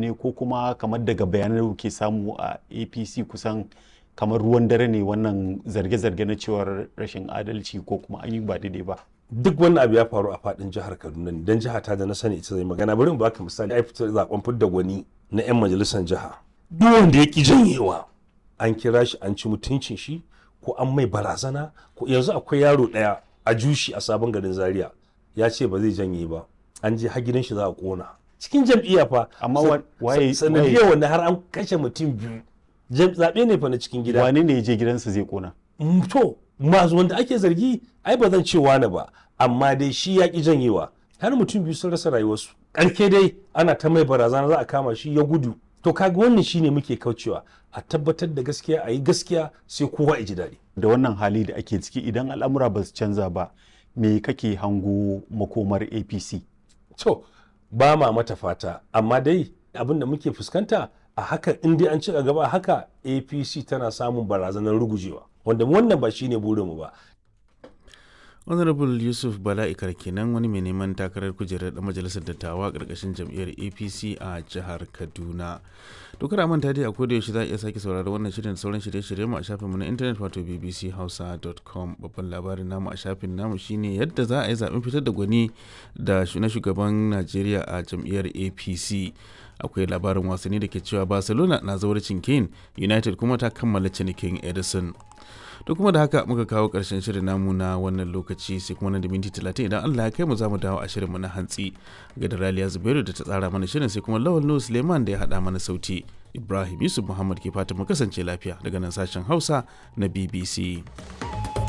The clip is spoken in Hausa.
ne ko kuma kamar daga bayanan da ke samu a apc kusan kamar ruwan dare ne wannan zarge-zarge na cewar rashin adalci ko kuma an yi ba daidai ba duk wannan abu ya faru a fadin jihar kaduna ne don jiha ta da na sani ita zai magana bari mu baka misali ai fitar zaben fidda gwani na yan majalisar jiha duk wanda ya ki janyewa an kira shi an ci mutuncin shi ko an mai barazana ko yanzu akwai yaro daya a jushi a sabon garin zaria ya ce ba zai janye ba an je har gidan shi za a kona cikin jam'iyya fa Amma waye- sanadiyar wanda har an kashe mutum biyu Jam- zaɓe ne fa na cikin gida wane ne ya je gidansa zai kona Mm, to masu wanda ake zargi ai ba zan ce wani ba amma dai shi ya ki janyewa har mutum biyu sun rasa rayuwarsu ƙarke dai ana ta mai barazana za a kama shi ya gudu to kaga wannan shine muke kaucewa a tabbatar da gaskiya a yi gaskiya sai kowa ya ji daɗi da wannan hali da ake ciki idan al'amura ba su canza ba me kake hango makomar apc to ba ma mata fata amma dai abin da muke fuskanta a haka in dai an ci gaba a haka apc tana samun barazanar rugujewa wanda wannan ba shine burinmu ba honorable yusuf bala'ikar kenan wani mai neman takarar kujerar da majalisar dattawa karkashin jam'iyyar apc a jihar kaduna dokar a manta dai a koda yaushe za a iya sake saurari wannan shirin da sauran shirye-shirye mu a shafin mu na intanet wato bbchausa.com babban labarin namu a shafin namu shine yadda za a yi zaben fitar da gwani da na shugaban najeriya a jam'iyyar apc akwai labarin wasanni da ke cewa barcelona na zauracin kane united kuma ta kammala cinikin edison to kuma da haka muka kawo karshen shirin namu na wannan lokaci sai kuma nan da minti talatin idan Allah ya kai mu za mu dawo a shirinmu na hantsi ga da Raliya Zubairu da ta tsara mana shirin sai kuma Lawal Nuhu Suleiman da ya haɗa mana sauti Ibrahim Yusuf Muhammad ke fatan mu kasance lafiya daga nan sashen Hausa na BBC.